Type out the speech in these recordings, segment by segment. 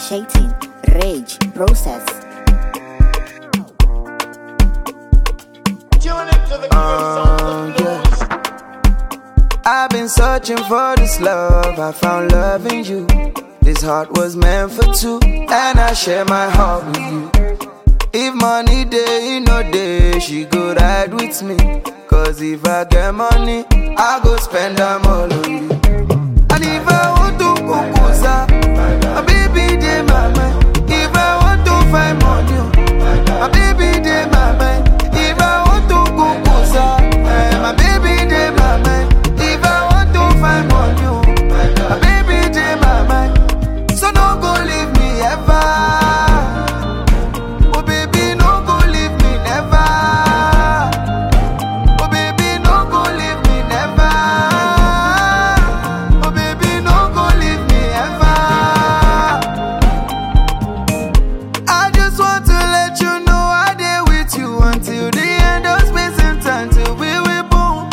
initiating rage process. Uh, yeah. I've been searching for this love. I found love in you. This heart was meant for two, and I share my heart with you. If money day, no day, she go ride with me. Cause if I get money, I go spend them all on you. And if I want to kukusa, my baby dey my mind. If I want to find money, my baby dey my mind. If I want to kukusa, eh, my baby dey my mind. If I want to find money, my baby dey my mind. So no go leave me ever. Oh baby, no go leave me never. Oh baby, no go leave me never. Oh baby, no go leave me ever. I just want to let you know I did with you until the end of space and time till we will boom.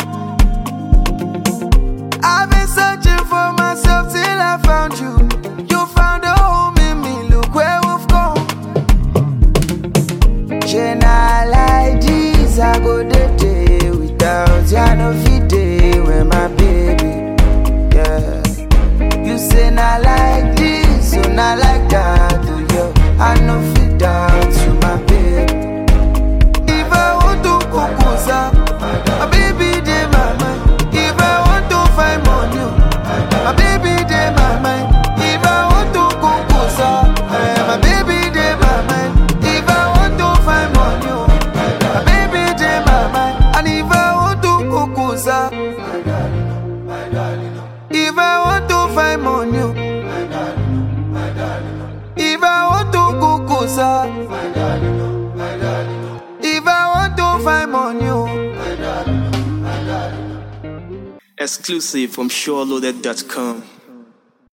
I've been searching for myself till I found you. You found a home in me. Look where we've come. She not like this, I go the day without you. I no fit day with my baby. Yeah. You say not like this, so not like that, do you? I no fit doubt you, my baby. If I want to kukusa, my baby dey my mind. If I want to find money, my baby dey my mind. If I want to kukusa, eh, my baby dey my mind. If I want to find money, my baby dey my mind. And if I want to kukusa, if I want to find money, if I want to kukusa, if I want to find money. Exclusive from SureLoaded.com.